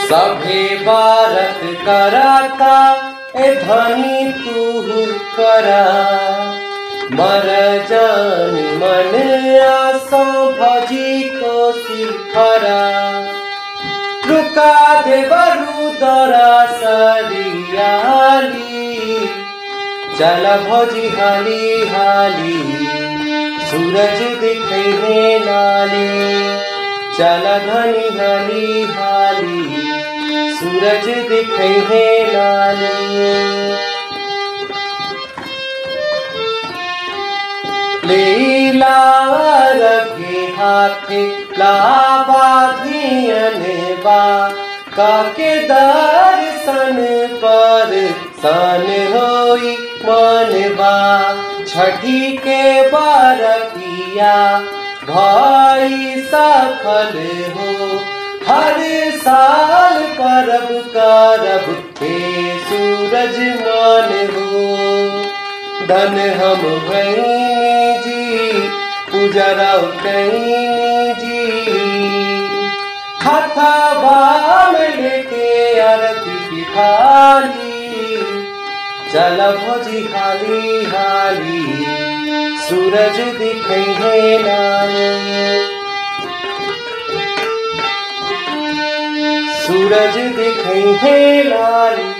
सभे बारत कराता ए धनी तू करा मर जानी मन आसो भजी को सिफरा रुका दे बरु दरा सरियाली चल भोजी हाली हाली सूरज दिखे है नाले चल घनी हाली हाली सूरज दिखे है नाले लीला रखे हाथे लावा धियने बा काके दर्शन पर सन होई मनवा छठी के बारतिया भाई सफल हो हर साल परब करब हे सूरज मान हो धन हम भैनी जी पूजरा कहीं जी हथवा में लेके आरती की थाली चल भोजी हाली हाली सूरज दिखे है नाली सूरज दिखे है लाली